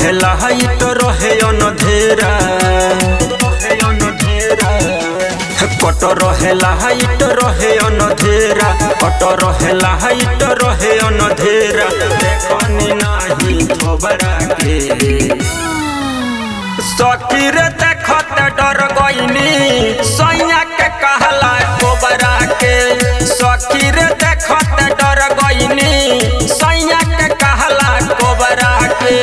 रहेला हाइट रहे अनधेरा कट रहेला हाइट रहे अनधेरा कट रहेला हाइट रहे अनधेरा देखनी नाही थोबरा के सकीर देखत डर गईनी सैया के कहला कोबरा के सकीर देखत डर गईनी सैया के कहला कोबरा के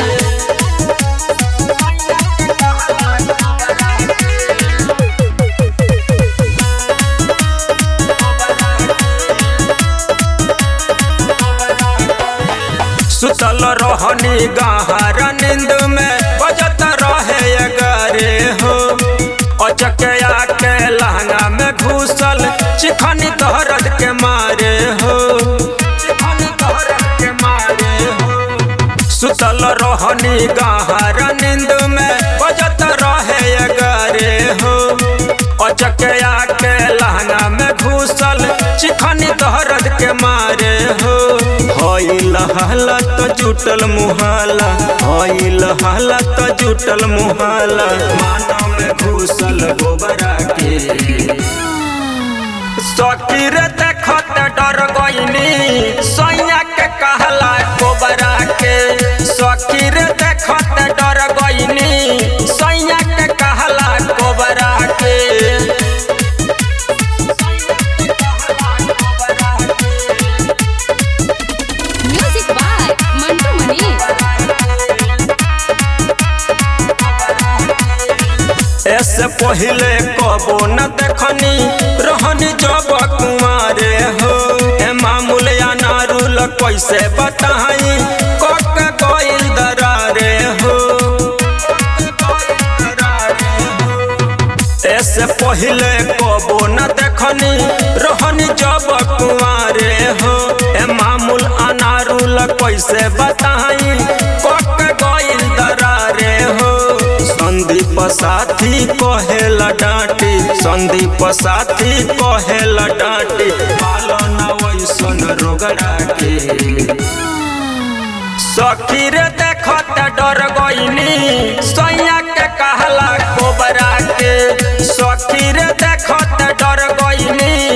सुतल रहनी गहर नींद में बजत रहे अगरे हो अचकया के लहंगा में घुसल चिखनी दहरद के मारे हो चिखनी दहरद के मारे हो सुतल रहनी गहर नींद में बजत रहे अगरे हो अचकया के लहंगा में घुसल चिखनी दहरद के मारे हो हईल हालत जुटल मुहाला हईल हालत जुटल मुहाला मानव में घुसल गोबरा के सकीर देखत डर गईनी सैया के कहला गोबरा के सकीर देखत डर गईनी सैया के कहला गोबरा के Music by Mantu Mani. ऐसे पहले कबो न देखनी रहनी जब कुमारे हो ए मामूल या नारुल कैसे बताई कक गइल दरारे हो ऐसे पहले कबो न देखनी रहनी जब कुमारे हो ए मामूल अनारुल कैसे बताई कक गइल दरारे हो संदीप साथी कहेला डांटी संदीप साथी कहेला डांटी पालन वैसन रोगड़ा के सखीर देखत डर गईनी सैया के कहला कोबरा के सखीर देखत डर गईनी